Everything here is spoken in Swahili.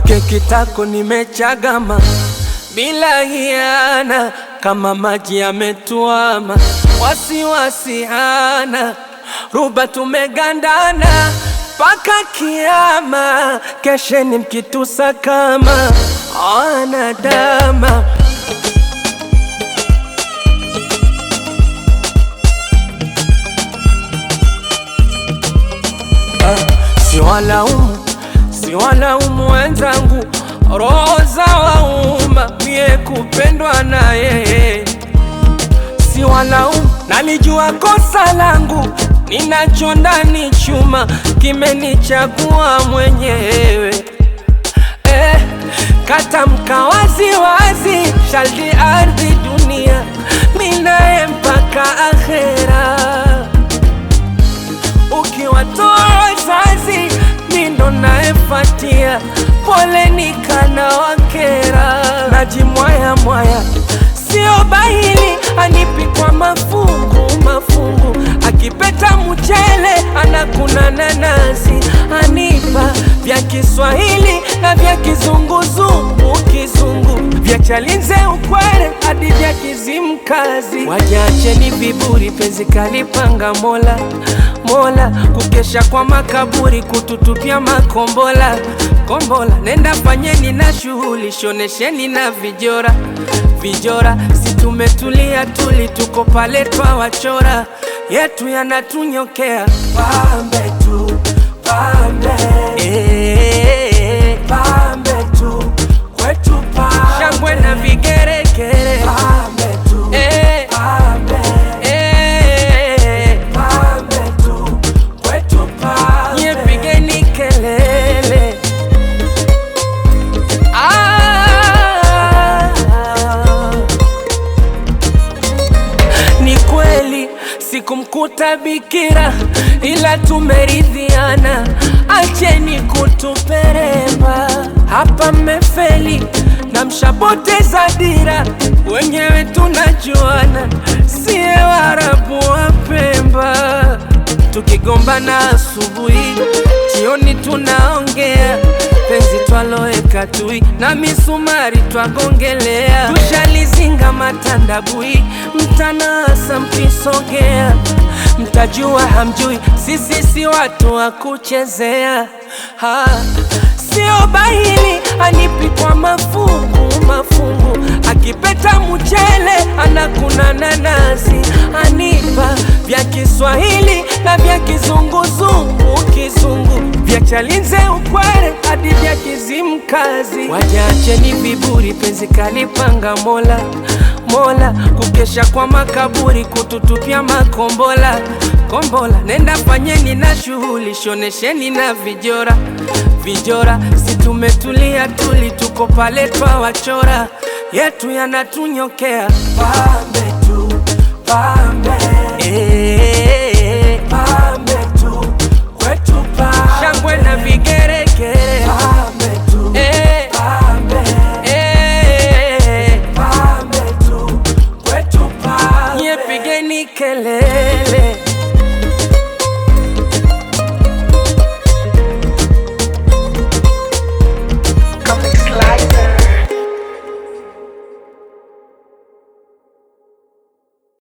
kwake kitako nimechagama bila hiana, kama maji yametuama, wasiwasi hana, ruba tumegandana mpaka kiama, kesheni mkitusa kama wanadama. Siwalaumu, siwalaumu wenzangu, roho za wauma, mie kupendwa na yeye. Siwalaumu, nalijua kosa langu, ninacho ndani chuma, kimenichagua mwenyewe. Eh, katamka wazi wazi, shaldi ardhi dunia, minaye mpaka akhera ukiwatoa wazazi mindo naefatia, poleni kana wakera, najimwaya mwaya, sio bahili, anipi kwa mafungu mafungu, akipeta mchele anakuna nanasi, anipa vya Kiswahili na vya kizunguzungu kizungu, vya Chalinze ukwere hadi vya Kizimkazi. Wajacheni viburi, penzi kalipanga Mola Mola, kukesha kwa makaburi, kututupia makombola kombola. Nenda fanyeni na shughuli, shonesheni na vijora vijora, si tumetulia tuli, tuko pale twawachora, yetu yanatunyokea pambe tu pambe, eh, pambe tu kwetu pambe, shangwe na vigeregere pambe tu, eh, pambe, eh, pambe tu kwetu pambe, nye pigeni kelele ah. Ni kweli sikumkuta bikira, ila tumeridhiana, acheni kutuperemba. Hapa mmefeli na mshapoteza dira, wenyewe tunajuana, siye Waarabu wa Pemba. Tukigombana asubuhi, jioni tunaongea penzi twaloweka tui na misumari twagongelea, tushalizinga matandabui, mtanasa mkisogea, mtajua hamjui, sisi si watu wa kuchezea ha. Sio bahili anipi kwa mafungu mafungu, akipeta mchele anakuna nanasi, anipa vya Kiswahili na vya kizunguzungu kizungu, vya Chalinze ukwere hadi vya Kizimkazi. Wajacheni viburi, penzi kalipanga Mola Mola, kukesha kwa makaburi, kututupia makombola kombola. Nenda fanyeni na shughuli, shonesheni na vijora vijora, si tumetulia tuli, tuko pale twawachora, yetu yanatunyokea pambe tu pambe, eh, pambe tu kwetu pambe, shangwe na vigeregere pambe tu, eh, pambe, eh, pambe tu kwetu pambe, nye pigeni kelele